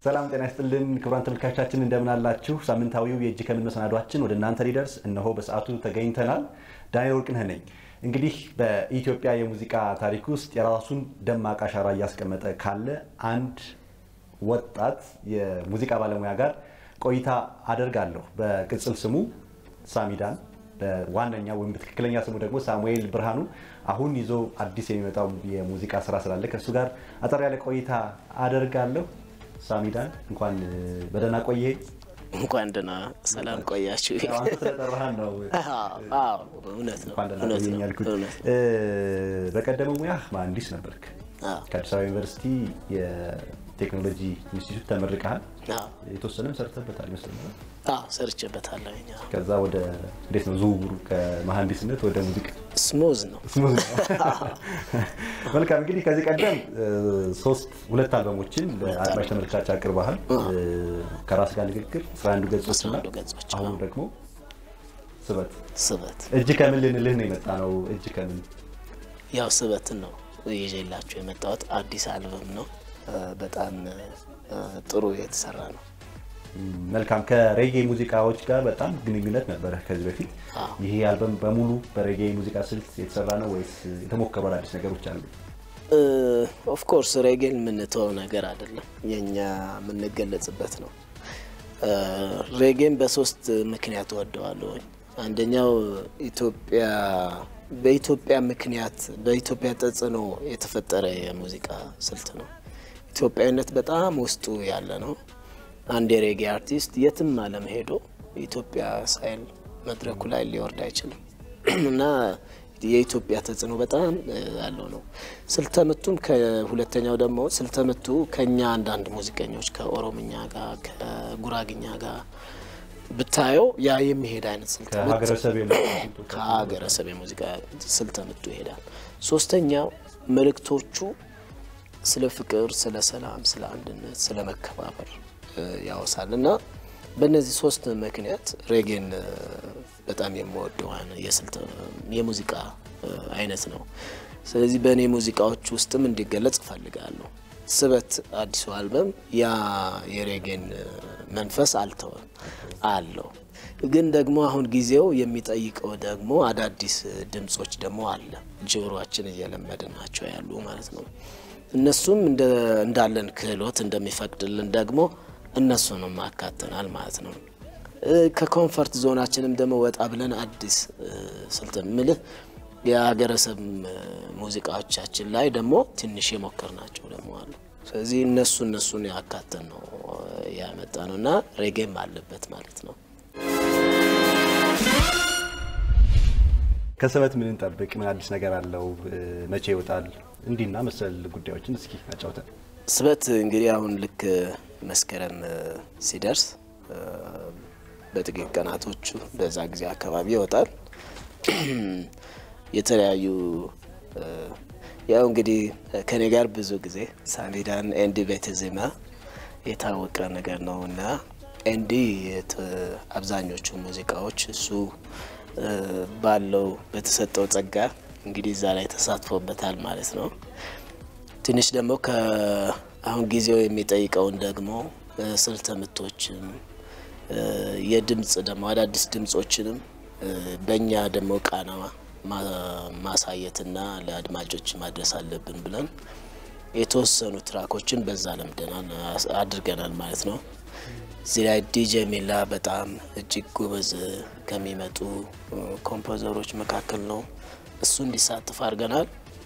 ሰላም ጤና ይስጥልን ክቡራን ተመልካቾቻችን እንደምን አላችሁ? ሳምንታዊው የእጅ ከምን መሰናዷችን ወደ እናንተ ሊደርስ እነሆ በሰዓቱ ተገኝተናል። ዳንኤል ወርቅነህ ነኝ። እንግዲህ በኢትዮጵያ የሙዚቃ ታሪክ ውስጥ የራሱን ደማቅ አሻራ እያስቀመጠ ካለ አንድ ወጣት የሙዚቃ ባለሙያ ጋር ቆይታ አደርጋለሁ። በቅጽል ስሙ ሳሚዳን፣ በዋነኛ ወይም በትክክለኛ ስሙ ደግሞ ሳሙኤል ብርሃኑ አሁን ይዞ አዲስ የሚመጣው የሙዚቃ ስራ ስላለ ከእሱ ጋር አጠር ያለ ቆይታ አደርጋለሁ። ሳሚዳን እንኳን በደህና ቆየ። እንኳን ደህና ሰላም ቆያችሁ። አንተ ስለጠራህን ነው አዎ እውነት ነው እንኳን ደህና እውነት ቆየኝ ነው ያልኩት። እውነት ነው። በቀደመው ሙያህ መሀንዲስ ነበርክ። አዎ ከአዲስ አበባ ዩኒቨርሲቲ የቴክኖሎጂ ኢንስቲትዩት ተመርቀሃል። አዎ የተወሰነም ሰርተበታል ይመስለኛል። አዎ ሰርቼበታለሁ። አዎ ከዛ ወደ እንዴት ነው ዝውውሩ ከመሀንዲስነት ወደ ሙዚቃ? ስሙዝ ነው። ስሙዝ ነው። መልካም እንግዲህ ከዚህ ቀደም እ፣ ሶስት ሁለት አልበሞችን ለአድማጭ ተመልካች አቅርበሃል። እ፣ ከራስ ጋር ንግግር፣ አስራ አንዱ ገጾች አስራ እና አንዱ ገጾች፣ አሁን አዎ። ደግሞ ስበት። ስበት እጅ ከምን ልንልህ ነው የመጣ ነው? እጅ ከምን ያው ስበትን ነው ይዤላችሁ የመጣሁት አዲስ አልበም ነው። እ፣ በጣም እ፣ ጥሩ የተሰራ ነው። መልካም ከሬጌ ሙዚቃዎች ጋር በጣም ግንኙነት ነበረ ከዚህ በፊት። አዎ። ይሄ አልበም በሙሉ በሬጌ ሙዚቃ ስልት የተሰራ ነው ወይስ የተሞከሩ አዳዲስ ነገሮች አሉ? ኦፍኮርስ ሬጌን የምንተወው ነገር አይደለም፣ የኛ የምንገለጽበት ነው። እ፣ ሬጌን በሶስት ምክንያት ወደዋለሁ። አንደኛው ኢትዮጵያ በኢትዮጵያ ምክንያት በኢትዮጵያ ተጽዕኖ የተፈጠረ የሙዚቃ ስልት ነው። ኢትዮጵያዊነት በጣም ውስጡ ያለ ነው። አንድ የሬጌ አርቲስት የትም ዓለም ሄዶ ኢትዮጵያ ሳይል መድረኩ ላይ ሊወርድ አይችልም እና የኢትዮጵያ ተጽዕኖ በጣም እ፣ ያለው ነው። ስልተምቱም ከሁለተኛው ደግሞ ስልተምቱ ከኛ አንዳንድ ሙዚቀኞች ከኦሮምኛ ጋር ከጉራግኛ ጋር ብታየው ያ የሚሄድ አይነት ስልት ምት ከሀገረሰብ የመጡ ስልቶች አሉ። ከሀገረሰብ የሙዚቃ ስልተ ምቱ ይሄዳል። ሶስተኛው መልእክቶቹ ስለ ፍቅር፣ ስለ ሰላም፣ ስለ አንድነት፣ ስለ መከባበር እ፣ ያወሳል እና በእነዚህ ሶስት ምክንያት ሬጌን እ፣ በጣም የምወደው አይነ- የስልት የሙዚቃ እ፣ አይነት ነው። ስለዚህ በእኔ ሙዚቃዎች ውስጥም እንዲገለጽ እፈልጋለሁ። ስበት አዲሱ አልበም ያ የሬጌን እ፣ መንፈስ አልተወም አለው። ግን ደግሞ አሁን ጊዜው የሚጠይቀው ደግሞ አዳዲስ ድምጾች ደግሞ አለ ጆሮአችን እየለመድን ናቸው ያሉ ማለት ነው። እነሱም እንደ እንዳለን ክህሎት እንደሚፈቅድልን ደግሞ እነሱንም አካተናል ማለት ነው። እ፣ ከኮንፈርት ዞናችንም ደግሞ ወጣ ብለን አዲስ እ፣ ስልት ምልህ የሀገረሰብ እ፣ ሙዚቃዎቻችን ላይ ደግሞ ትንሽ የሞከር ናቸው ደግሞ አሉ። ስለዚህ እነሱ እነሱን ያካተን ነው እ፣ ያመጣ ነው እና ሬጌም አለበት ማለት ነው። ከስበት ምን እንጠብቅ? ምን አዲስ ነገር አለው? እ፣ መቼ ይወጣል? እንዲህና መሰል ጉዳዮችን እስኪ አጫውተን። ስበት እንግዲህ አሁን ልክ መስከረም እ፣ ሲደርስ እ፣ በጥቂት ቀናቶቹ በዛ ጊዜ አካባቢ ይወጣል። የተለያዩ እ፣ ያው እንግዲህ ከኔ ጋር ብዙ ጊዜ ሳሚዳን ኤንዲ ቤተዜማ የታወቀ ነገር ነው እና ኤንዲ የት- አብዛኞቹ ሙዚቃዎች እሱ እ፣ ባለው በተሰጠው ጸጋ እንግዲህ እዛ ላይ ተሳትፎበታል ማለት ነው። ትንሽ ደግሞ ከአሁን ጊዜው የሚጠይቀውን ደግሞ እ፣ ስልተ ምቶችን እ፣ የድምፅ ደግሞ አዳዲስ ድምጾችንም እ፣ በእኛ ደግሞ ቃና ማ- ማሳየትና ለአድማጮች ማድረስ አለብን ብለን የተወሰኑ ትራኮችን በዛ ለምደናል አስ- አድርገናል ማለት ነው። እዚህ ላይ ዲጄ ሚላ በጣም እጅግ ጎበዝ ከሚመጡ እ፣ ኮምፖዘሮች መካከል ነው። እሱ እንዲሳተፍ አድርገናል።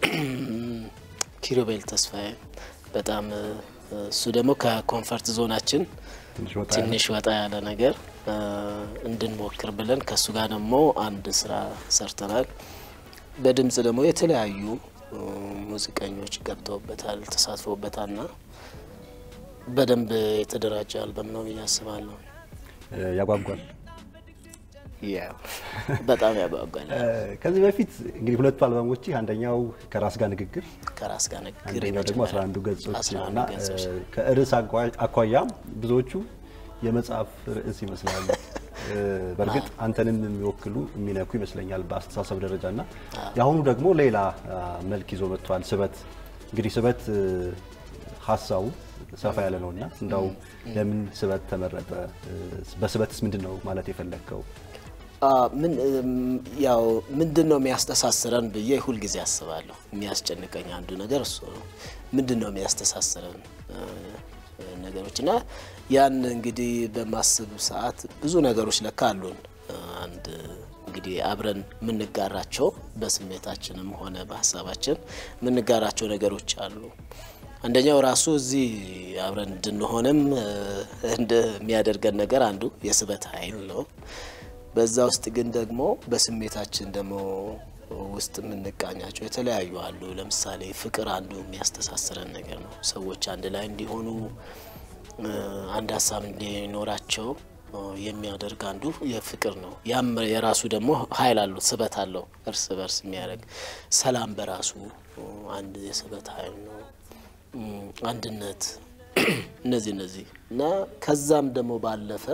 ኪሩቤል ተስፋዬ በጣም እ፣ እሱ ደግሞ ከኮንፈርት ዞናችን ትንሽ ወጣ ያለ ትንሽ ወጣ ያለ ነገር እ፣ እንድንሞክር ብለን ከእሱ ጋር ደግሞ አንድ ስራ ሰርተናል። በድምፅ ደግሞ የተለያዩ እ፣ ሙዚቀኞች ገብተውበታል፣ ተሳትፎበታልና በደንብ የተደራጀ አልበም ነው ብዬ አስባለሁ። እ፣ ያጓጓል። ያው በጣም ያጓጓል። እ፣ ከዚህ በፊት እንግዲህ ሁለቱ አልበሞች አንደኛው ከራስ ጋር ንግግር ከራስ ጋር ንግግር አንደኛው ደግሞ የመጀመሪያ 11 ገጾች አስራ አንዱ እና ገጾች እ፣ ከርዕስ አኳ- አኳያም ብዙዎቹ የመጽሐፍ ርዕስ ይመስላሉ። እ፣ በእርግጥ አንተንም የሚወክሉ የሚነኩ ይመስለኛል በአስተሳሰብ ደረጃ እና የአሁኑ ደግሞ ሌላ አ፣ መልክ ይዞ መጥቷል። ስበት እንግዲህ ስበት እ፣ ሀሳቡ ሰፋ ያለ ነው እና እንዳው ለምን ስበት ተመረጠ? በስበትስ ምንድን ነው ማለት የፈለግከው? ምን ያው ምንድን ነው የሚያስተሳስረን ብዬ ሁልጊዜ አስባለሁ። የሚያስጨንቀኝ አንዱ ነገር እሱ ነው። ምንድን ነው የሚያስተሳስረን ነገሮች እና ያን እንግዲህ በማስብ ሰዓት ብዙ ነገሮች ለካ አሉን። አንድ እንግዲህ አብረን የምንጋራቸው በስሜታችንም ሆነ በሀሳባችን የምንጋራቸው ነገሮች አሉ። አንደኛው ራሱ እዚህ አብረን እንድንሆንም እንደሚያደርገን ነገር አንዱ የስበት ኃይል ነው። በዛ ውስጥ ግን ደግሞ በስሜታችን ደግሞ ውስጥ የምንቃኛቸው የተለያዩ አሉ። ለምሳሌ ፍቅር አንዱ የሚያስተሳስረን ነገር ነው። ሰዎች አንድ ላይ እንዲሆኑ አንድ ሀሳብ እንዲኖራቸው የሚያደርግ አንዱ የፍቅር ነው። ያም የራሱ ደግሞ ኃይል አለው፣ ስበት አለው። እርስ በርስ የሚያደርግ ሰላም በራሱ አንድ የስበት ኃይል ነው። አንድነት፣ እነዚህ እነዚህ እና ከዛም ደግሞ ባለፈ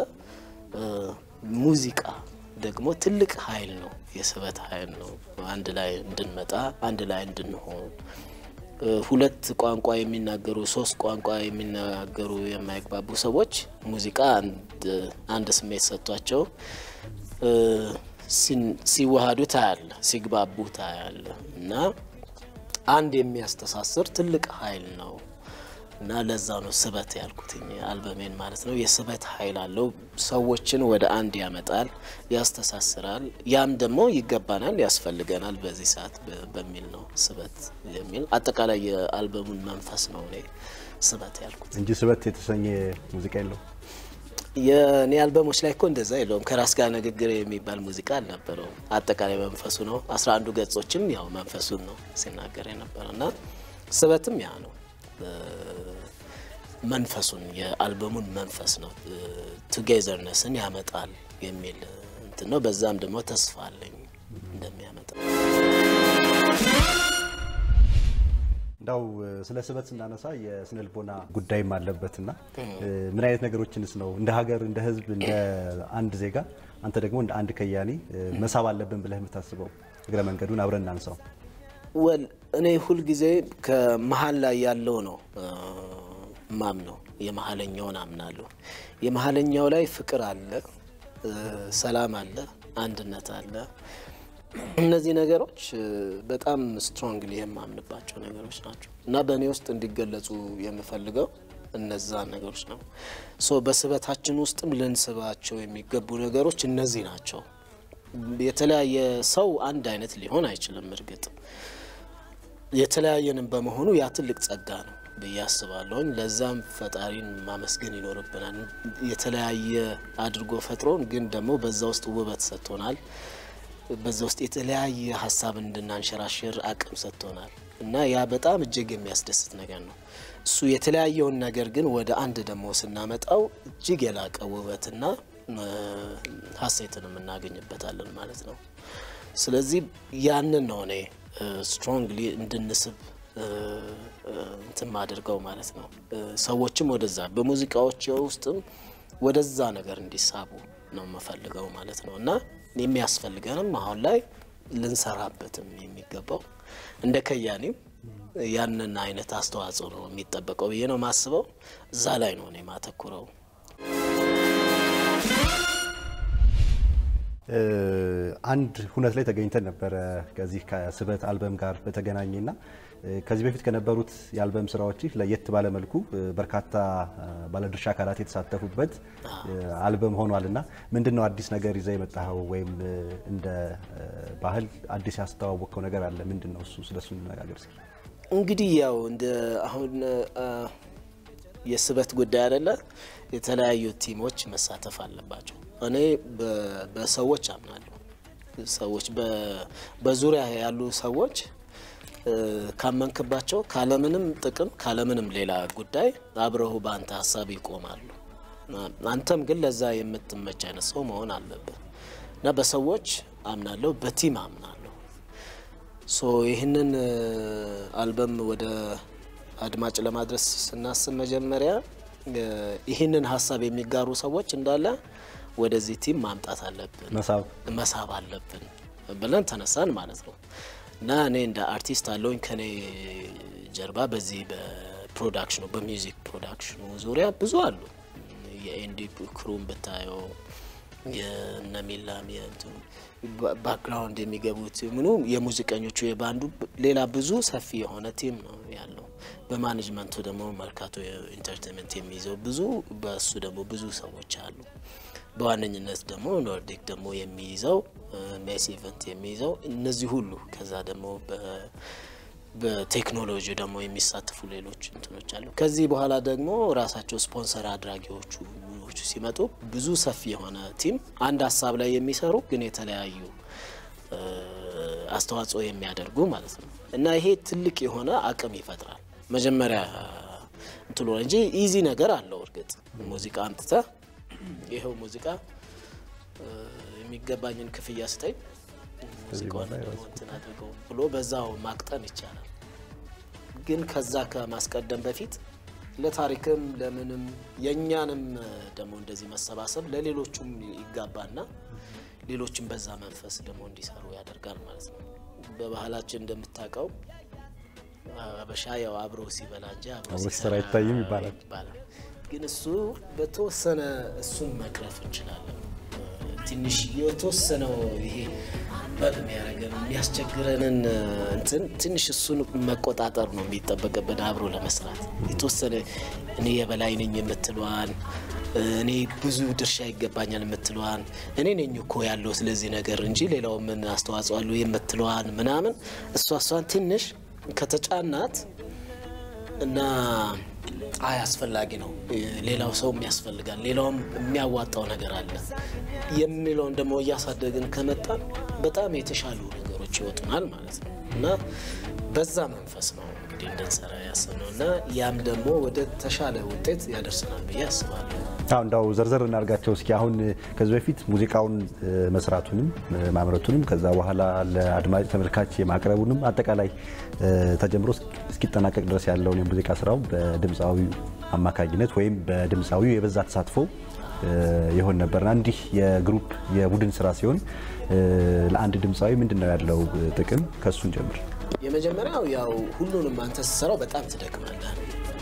ሙዚቃ ደግሞ ትልቅ ኃይል ነው፣ የስበት ኃይል ነው። አንድ ላይ እንድንመጣ አንድ ላይ እንድንሆን ሁለት ቋንቋ የሚናገሩ ሶስት ቋንቋ የሚናገሩ የማይግባቡ ሰዎች ሙዚቃ አንድ ስሜት ሰጥቷቸው ሲዋሃዱ ታያለ፣ ሲግባቡ ታያለ እና አንድ የሚያስተሳስር ትልቅ ኃይል ነው እና ለዛ ነው ስበት ያልኩትኝ አልበሜን ማለት ነው። የስበት ኃይል አለው። ሰዎችን ወደ አንድ ያመጣል፣ ያስተሳስራል። ያም ደግሞ ይገባናል፣ ያስፈልገናል በዚህ ሰዓት በሚል ነው ስበት የሚል አጠቃላይ የአልበሙን መንፈስ ነው እኔ ስበት ያልኩት እንጂ ስበት የተሰኘ ሙዚቃ የለው። የእኔ አልበሞች ላይ እኮ እንደዛ የለውም። ከራስ ጋር ንግግር የሚባል ሙዚቃ አልነበረውም። አጠቃላይ መንፈሱ ነው። አስራ አንዱ ገጾችም ያው መንፈሱን ነው ሲናገር የነበረው እና ስበትም ያ ነው መንፈሱን የአልበሙን መንፈስ ነው። ቱጌዘርነስን ያመጣል የሚል እንትን ነው። በዛም ደግሞ ተስፋ አለኝ እንደሚያመጣ። እንዳው ስለ ስበት ስናነሳ የስነ ልቦና ጉዳይም አለበትና ምን አይነት ነገሮችንስ ነው እንደ ሀገር፣ እንደ ሕዝብ፣ እንደ አንድ ዜጋ አንተ ደግሞ እንደ አንድ ከያኒ መሳብ አለብን ብለህ የምታስበው እግረ መንገዱን አብረን እናንሳው። ወል እኔ ሁልጊዜ ከመሀል ላይ ያለው ነው ማም ነው የመሀለኛውን አምናለሁ። የመሀለኛው ላይ ፍቅር አለ፣ ሰላም አለ፣ አንድነት አለ። እነዚህ ነገሮች በጣም ስትሮንግሊ የማምንባቸው ነገሮች ናቸው እና በእኔ ውስጥ እንዲገለጹ የምፈልገው እነዛን ነገሮች ነው። ሶ በስበታችን ውስጥም ልንስባቸው የሚገቡ ነገሮች እነዚህ ናቸው። የተለያየ ሰው አንድ አይነት ሊሆን አይችልም። እርግጥ የተለያየንም በመሆኑ ያ ትልቅ ጸጋ ነው ብዬ አስባለሁኝ። ለዛም ፈጣሪን ማመስገን ይኖርብናል። የተለያየ አድርጎ ፈጥሮን ግን ደግሞ በዛ ውስጥ ውበት ሰጥቶናል። በዛ ውስጥ የተለያየ ሀሳብ እንድናንሸራሽር አቅም ሰጥቶናል እና ያ በጣም እጅግ የሚያስደስት ነገር ነው። እሱ የተለያየውን ነገር ግን ወደ አንድ ደግሞ ስናመጣው እጅግ የላቀ ውበትና ሀሴትን እናገኝበታለን ማለት ነው። ስለዚህ ያንን ነው እኔ ስትሮንግሊ እንድንስብ እንትን ማድርገው ማለት ነው። ሰዎችም ወደዛ በሙዚቃዎች ውስጥም ወደዛ ነገር እንዲሳቡ ነው የምፈልገው ማለት ነው እና የሚያስፈልገንም አሁን ላይ ልንሰራበትም የሚገባው እንደ ከያኔም ያንን አይነት አስተዋጽኦ ነው የሚጠበቀው ብዬ ነው ማስበው። እዛ ላይ ነው እኔ ማተኩረው። አንድ ሁነት ላይ ተገኝተን ነበረ ከዚህ ከስበት አልበም ጋር በተገናኘና ከዚህ በፊት ከነበሩት የአልበም ስራዎች ለየት ባለ መልኩ በርካታ ባለድርሻ አካላት የተሳተፉበት አልበም ሆኗል እና ምንድን ነው አዲስ ነገር ይዘህ የመጣኸው ወይም እንደ ባህል አዲስ ያስተዋወቅከው ነገር አለ? ምንድን ነው እሱ? ስለሱ እንነጋገር እስኪ። እንግዲህ ያው እንደ አሁን የስበት ጉዳይ አይደለ፣ የተለያዩ ቲሞች መሳተፍ አለባቸው። እኔ በሰዎች አምናለሁ። ሰዎች በዙሪያ ያሉ ሰዎች ካመንክባቸው ካለምንም ጥቅም ካለምንም ሌላ ጉዳይ አብረው በአንተ ሀሳብ ይቆማሉ። አንተም ግን ለዛ የምትመች አይነት ሰው መሆን አለብህ እና በሰዎች አምናለሁ፣ በቲም አምናለሁ። ሶ ይህንን አልበም ወደ አድማጭ ለማድረስ ስናስብ መጀመሪያ ይህንን ሀሳብ የሚጋሩ ሰዎች እንዳለ ወደዚህ ቲም ማምጣት አለብን፣ መሳብ መሳብ አለብን ብለን ተነሳን ማለት ነው። እና እኔ እንደ አርቲስት አለውኝ ከኔ ጀርባ በዚህ በፕሮዳክሽኑ በሚውዚክ ፕሮዳክሽኑ ዙሪያ ብዙ አሉ። የኤንዲ ክሩን ብታየው የነ ሚላም የእንትኑ ባክግራውንድ የሚገቡት ምኑ የሙዚቀኞቹ የባንዱ ሌላ ብዙ ሰፊ የሆነ ቲም ነው ያለው። በማኔጅመንቱ ደግሞ መርካቶ ኢንተርቴንመንት የሚይዘው ብዙ በእሱ ደግሞ ብዙ ሰዎች አሉ። በዋነኝነት ደግሞ ኖርዲክ ደግሞ የሚይዘው ሜስ ኢቨንት የሚይዘው እነዚህ ሁሉ ከዛ ደግሞ በቴክኖሎጂ ደግሞ የሚሳተፉ ሌሎች እንትኖች አሉ። ከዚህ በኋላ ደግሞ ራሳቸው ስፖንሰር አድራጊዎቹ ሲመጡ ብዙ ሰፊ የሆነ ቲም አንድ ሀሳብ ላይ የሚሰሩ ግን የተለያዩ አስተዋጽኦ የሚያደርጉ ማለት ነው እና ይሄ ትልቅ የሆነ አቅም ይፈጥራል። መጀመሪያ እንትሎ እንጂ ኢዚ ነገር አለው። እርግጥ ሙዚቃ አምጥተ ይኸው ሙዚቃ የሚገባኝን ክፍያ ስጠኝ ሙዚቃውን ደግሞ እንትን አድርገው ብሎ በዛው ማቅጠን ይቻላል። ግን ከዛ ከማስቀደም በፊት ለታሪክም ለምንም የእኛንም ደግሞ እንደዚህ መሰባሰብ ለሌሎቹም ይጋባና ሌሎችም በዛ መንፈስ ደግሞ እንዲሰሩ ያደርጋል ማለት ነው። በባህላችን እንደምታውቀው አበሻ ያው አብሮ ሲበላ እንጂ አብሮ ሲሰራ አይታይም ይባላል። ግን እሱ በተወሰነ እሱን መቅረፍ እንችላለን። ትንሽ የተወሰነው ይሄ በቅ የሚያደርገን የሚያስቸግረንን እንትን ትንሽ እሱን መቆጣጠር ነው የሚጠበቅብን። አብሮ ለመስራት የተወሰነ እኔ የበላይ ነኝ የምትለዋን እኔ ብዙ ድርሻ ይገባኛል የምትለዋን እኔ ነኝ እኮ ያለው ስለዚህ ነገር እንጂ ሌላው ምን አስተዋጽኦ አለው የምትለዋን ምናምን እሷ እሷን ትንሽ ከተጫናት እና አይ አስፈላጊ ነው፣ ሌላው ሰውም ያስፈልጋል፣ ሌላውም የሚያዋጣው ነገር አለ የሚለውን ደግሞ እያሳደግን ከመጣን በጣም የተሻሉ ነገሮች ይወጡናል ማለት ነው እና በዛ መንፈስ ነው እንግዲህ እንድንሰራ ያሰብነው እና ያም ደግሞ ወደ ተሻለ ውጤት ያደርሰናል ብዬ አስባለሁ። አሁ እንዳው ዘርዘር እናድርጋቸው እስኪ። አሁን ከዚህ በፊት ሙዚቃውን መስራቱንም ማምረቱንም ከዛ በኋላ ለአድማጭ ተመልካች የማቅረቡንም አጠቃላይ ተጀምሮ እስኪጠናቀቅ ድረስ ያለውን የሙዚቃ ስራው በድምፃዊው አማካኝነት ወይም በድምፃዊው የበዛ ተሳትፎ ይሆን ነበርና እንዲህ የግሩፕ የቡድን ስራ ሲሆን ለአንድ ድምፃዊ ምንድን ነው ያለው ጥቅም? ከሱን ጀምር። የመጀመሪያው ያው ሁሉንም አንተ ስትሰራው በጣም ትደክማለህ፣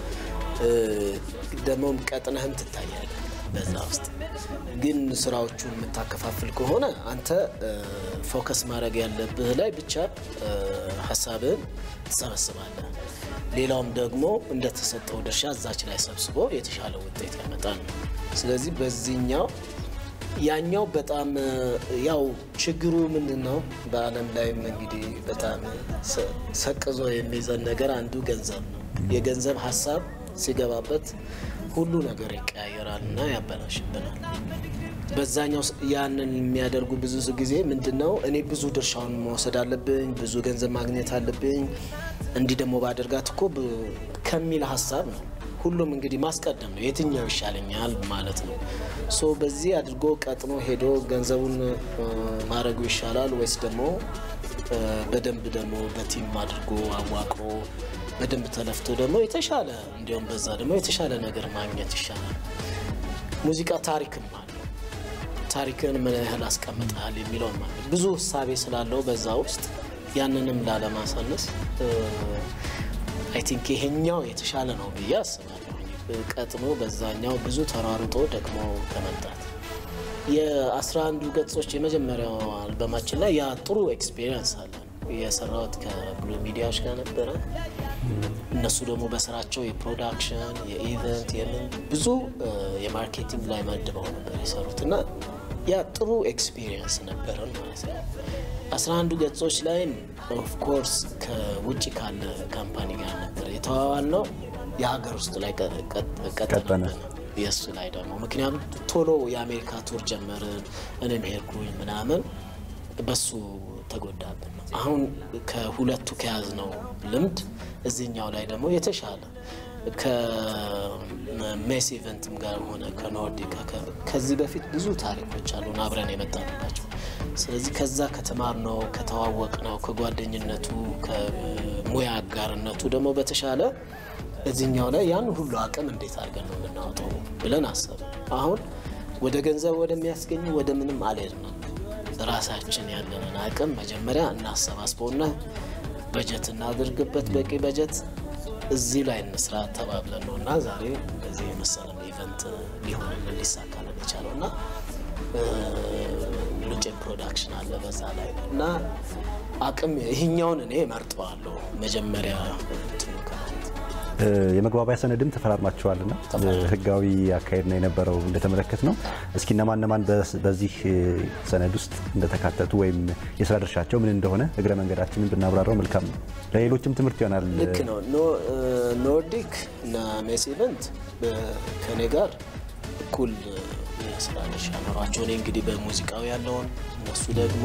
ደግሞም ቀጥነህም ትታያለህ በዛ ውስጥ። ግን ስራዎቹን የምታከፋፍል ከሆነ አንተ ፎከስ ማድረግ ያለብህ ላይ ብቻ ሀሳብህን ትሰበስባለህ። ሌላውም ደግሞ እንደተሰጠው ድርሻ እዛች ላይ ሰብስቦ የተሻለ ውጤት ያመጣል። ስለዚህ በዚህኛው ያኛው በጣም ያው ችግሩ ምንድን ነው? በዓለም ላይም እንግዲህ በጣም ሰቅዞ የሚይዘን ነገር አንዱ ገንዘብ ነው። የገንዘብ ሀሳብ ሲገባበት ሁሉ ነገር ይቀያየራል እና ያበላሽብናል። በዛኛው ያንን የሚያደርጉ ብዙ ጊዜ ምንድን ነው እኔ ብዙ ድርሻውን መውሰድ አለብኝ፣ ብዙ ገንዘብ ማግኘት አለብኝ፣ እንዲህ ደግሞ ባደርጋት እኮ ከሚል ሀሳብ ነው። ሁሉም እንግዲህ ማስቀደም ነው፣ የትኛው ይሻለኛል ማለት ነው። ሶ በዚህ አድርጎ ቀጥኖ ሄዶ ገንዘቡን ማድረጉ ይሻላል ወይስ ደግሞ በደንብ ደግሞ በቲም አድርጎ አዋቅሮ በደንብ ተለፍቶ ደግሞ የተሻለ እንዲሁም በዛ ደግሞ የተሻለ ነገር ማግኘት ይሻላል። ሙዚቃ ታሪክም አለው። ታሪክን ምን ያህል አስቀምጠሃል የሚለው ማለት ብዙ እሳቤ ስላለው በዛ ውስጥ ያንንም ላለማሳነስ አይ ቲንክ ይሄኛው የተሻለ ነው ብዬ አስባለሁ። ቀጥኖ በዛኛው ብዙ ተሯሩጦ ደግሞ ከመምጣት የአስራ አንዱ ገጾች የመጀመሪያው አልበማችን ላይ ያ ጥሩ ኤክስፔሪንስ አለ። የሰራሁት ከብሉ ሚዲያዎች ጋር ነበረ። እነሱ ደግሞ በስራቸው የፕሮዳክሽን የኢቨንት የምን ብዙ የማርኬቲንግ ላይ መድበው ነበር የሰሩት እና ያ ጥሩ ኤክስፒሪየንስ ነበረን ማለት ነው። አስራ አንዱ ገጾች ላይም ኦፍኮርስ ከውጭ ካለ ካምፓኒ ጋር ነበር የተዋዋል ነው። የሀገር ውስጥ ላይ ቀጠነ የእሱ ላይ ደግሞ ምክንያቱም ቶሎ የአሜሪካ ቱር ጀመርን፣ እኔም ሄድኩኝ ምናምን በሱ ተጎዳብን። አሁን ከሁለቱ ከያዝነው ልምድ እዚህኛው ላይ ደግሞ የተሻለ ከሜስ ኢቨንትም ጋር ሆነ ከኖርዲካ ከዚህ በፊት ብዙ ታሪኮች አሉን አብረን የመጣንባቸው። ስለዚህ ከዛ ከተማርነው ከተዋወቅነው ከጓደኝነቱ ከሙያ አጋርነቱ ደግሞ በተሻለ እዚህኛው ላይ ያን ሁሉ አቅም እንዴት አድርገን ነው የምናወጣው ብለን አሰብ አሁን ወደ ገንዘብ ወደሚያስገኝ ወደ ምንም አልሄድንም። ራሳችን ያለንን አቅም መጀመሪያ እናሰባስበውና በጀት እናድርግበት፣ በቂ በጀት እዚህ ላይ እንስራ ተባብለን ነው እና ዛሬ በዚህ የመሰለ ኢቨንት ሊሆንልን ሊሳካልን የቻለው እና ሉጬ ፕሮዳክሽን አለ በዛ ላይ እና አቅም ይህኛውን እኔ መርጠዋለሁ መጀመሪያ እንትኑ ከማለት የመግባቢያ ሰነድም ተፈራርማችኋልና ህጋዊ አካሄድ ነው የነበረው እንደተመለከት ነው። እስኪ እነማን እነማን በዚህ ሰነድ ውስጥ እንደተካተቱ ወይም የስራ ድርሻቸው ምን እንደሆነ እግረ መንገዳችንን ብናብራራው መልካም ነው። ለሌሎችም ትምህርት ይሆናል። ልክ ነው። ኖርዲክ እና ሜስ ኢቨንት ከኔ ጋር እኩል የስራ ድርሻ ኖሯቸው እኔ እንግዲህ በሙዚቃው ያለውን እነሱ ደግሞ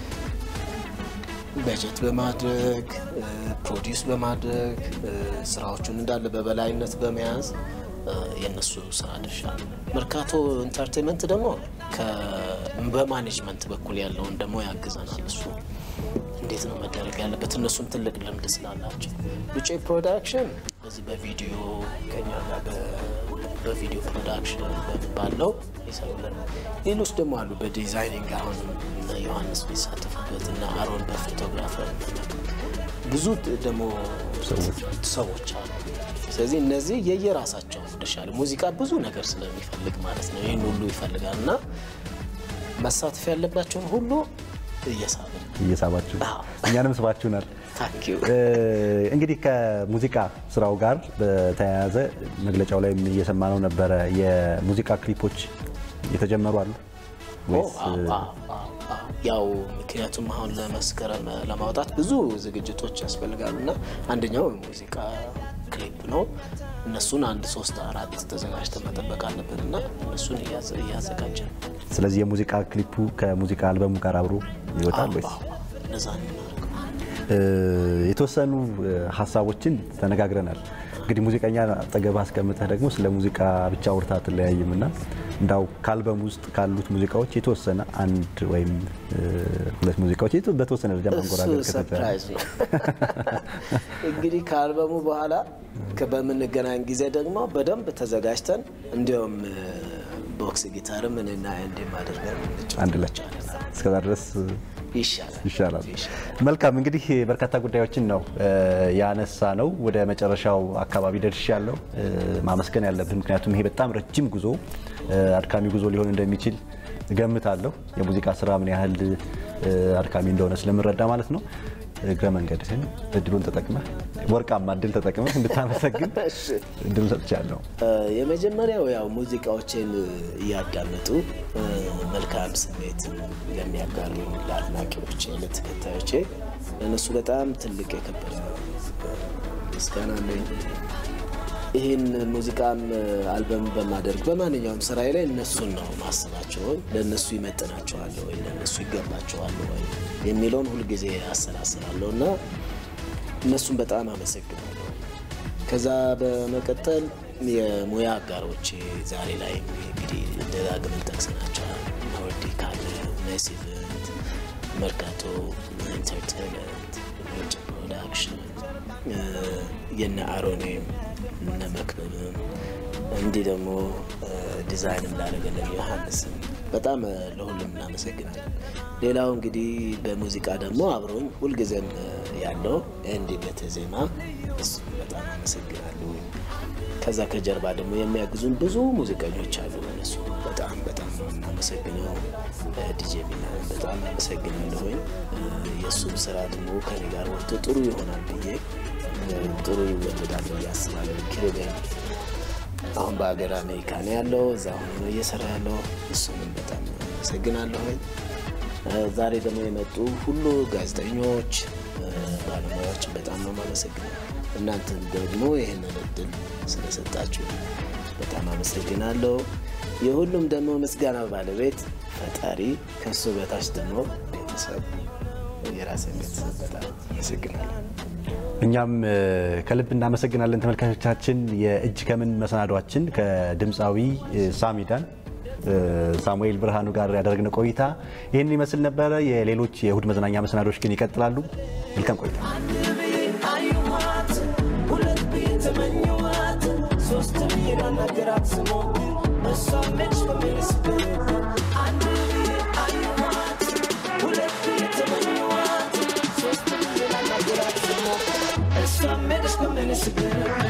በጀት በማድረግ ፕሮዲውስ በማድረግ ስራዎቹን እንዳለ በበላይነት በመያዝ የእነሱ ስራ ድርሻ ነው። መርካቶ ኢንተርቴንመንት ደግሞ በማኔጅመንት በኩል ያለውን ደግሞ ያግዘናል። እሱ እንዴት ነው መደረግ ያለበት እነሱም ትልቅ ልምድ ስላላቸው። ሉጬ ፕሮዳክሽን በዚህ በቪዲዮ ከኛ ጋር በቪዲዮ ፕሮዳክሽን ባለው ይሰሩልን። ሌሎች ደግሞ አሉ በዲዛይኒንግ አሁን ዮሐንስ የሚሳተፉበት እና አሮን በፎቶግራፈር ብዙ ደግሞ ሰዎች አሉ። ስለዚህ እነዚህ የየራሳቸው ድርሻ ሙዚቃ ብዙ ነገር ስለሚፈልግ ማለት ነው ይህን ሁሉ ይፈልጋል እና መሳተፍ ያለባቸውን ሁሉ እየሳብን እየሳባችሁ እኛንም ስባችሁናል። ታንኪዩ እንግዲህ ከሙዚቃ ስራው ጋር በተያያዘ መግለጫው ላይ እየሰማነው ነበረ። የሙዚቃ ክሊፖች የተጀመሩ አሉ ወይስ? ያው ምክንያቱም አሁን ለመስከረም ለማውጣት ብዙ ዝግጅቶች ያስፈልጋሉ እና አንደኛው የሙዚቃ ክሊፕ ነው። እነሱን አንድ ሶስት አራት ተዘጋጅተን መጠበቅ አለብን እና እነሱን እያዘጋጀ ነው። ስለዚህ የሙዚቃ ክሊፑ ከሙዚቃ አልበሙ ጋር አብሮ ይወጣል ወይስ? እነዛ የተወሰኑ ሀሳቦችን ተነጋግረናል። እንግዲህ ሙዚቀኛ አጠገብ አስቀምጠህ ደግሞ ስለ ሙዚቃ ብቻ አውርታ አትለያይም እና እንዳው ከአልበም ውስጥ ካሉት ሙዚቃዎች የተወሰነ አንድ ወይም ሁለት ሙዚቃዎች በተወሰነ ደረጃ ማንጎራገር ሰርፕራይዝ ነው። እንግዲህ ከአልበሙ በኋላ በምንገናኝ ጊዜ ደግሞ በደንብ ተዘጋጅተን እንዲሁም ቦክስ ጊታርም እኔና እንዲም አድርገን አንድ ላይ እስከዛ ድረስ ይሻላል ይሻላል። መልካም እንግዲህ በርካታ ጉዳዮችን ነው ያነሳ ነው። ወደ መጨረሻው አካባቢ ደርሻለሁ። ማመስገን ያለብን ምክንያቱም ይሄ በጣም ረጅም ጉዞ፣ አድካሚ ጉዞ ሊሆን እንደሚችል እገምታለሁ። የሙዚቃ ስራ ምን ያህል አድካሚ እንደሆነ ስለምረዳ ማለት ነው። እግረ መንገድህን እድሉን ተጠቅመህ ወርቃማ እድል ተጠቅመህ እንድታመሰግን እድሉን ሰጥቻለሁ። የመጀመሪያው ያው ሙዚቃዎችን እያዳመጡ መልካም ስሜት ለሚያጋሩ ለአድናቂዎቼ፣ ለተከታዮቼ ለእነሱ በጣም ትልቅ የከበረ ምስጋና አለኝ። ይህን ሙዚቃም አልበም በማደርግ በማንኛውም ስራዬ ላይ እነሱን ነው ማስባቸው። ለእነሱ ይመጥናቸዋል ወይ ለእነሱ ይገባቸዋል ወይ የሚለውን ሁልጊዜ አሰላስላለሁ እና እነሱን በጣም አመሰግናለሁ። ከዛ በመቀጠል የሙያ አጋሮቼ ዛሬ ላይ እንግዲህ ደጋግመን ጠቅሰናቸዋል። ኖርዲ ካለ ሜስ ኢቨንት፣ መርካቶ ኢንተርቴንመንት፣ ሉጬ ፕሮዳክሽን የነ አሮኔም እነ መክብብም እንዲህ ደግሞ ዲዛይንም ላደረገልን ዮሐንስም በጣም ለሁሉም እናመሰግናለን። ሌላው እንግዲህ በሙዚቃ ደግሞ አብሮኝ ሁልጊዜም ያለው እንዲ በተዜማ እሱ በጣም አመሰግናለሁ። ከዛ ከጀርባ ደግሞ የሚያግዙን ብዙ ሙዚቀኞች አሉ። እነሱ በጣም በጣም ነው እናመሰግነው። ዲጄ ሚናን በጣም አመሰግናለሁኝ። የእሱም ስራ ደግሞ ከኔ ጋር ወጥቶ ጥሩ ይሆናል ብዬ ጥሩ ይወለዳል ብዬ አስባለሁ። ኪሩቤል አሁን በሀገር አሜሪካ ነው ያለው፣ እዛ ሆኖ ነው እየሰራ ያለው። እሱንም በጣም አመሰግናለሁኝ። ዛሬ ደግሞ የመጡ ሁሉ ጋዜጠኞች፣ ባለሙያዎችን በጣም ነው የማመሰግነው። እናንተን ደግሞ ይህንን እድል ስለሰጣችሁ በጣም አመሰግናለሁ። የሁሉም ደግሞ ምስጋና ባለቤት ፈጣሪ፣ ከሱ በታች ደግሞ ቤተሰብ፣ የራሴን ቤተሰብ በጣም አመሰግናለሁ። እኛም ከልብ እናመሰግናለን ተመልካቾቻችን። የእጅ ከምን መሰናዷችን ከድምፃዊ ሳሚዳን ሳሙኤል ብርሃኑ ጋር ያደረግነው ቆይታ ይህንን ይመስል ነበረ። የሌሎች የእሁድ መዝናኛ መሰናዶች ግን ይቀጥላሉ። መልካም ቆይታ። Some ስገባ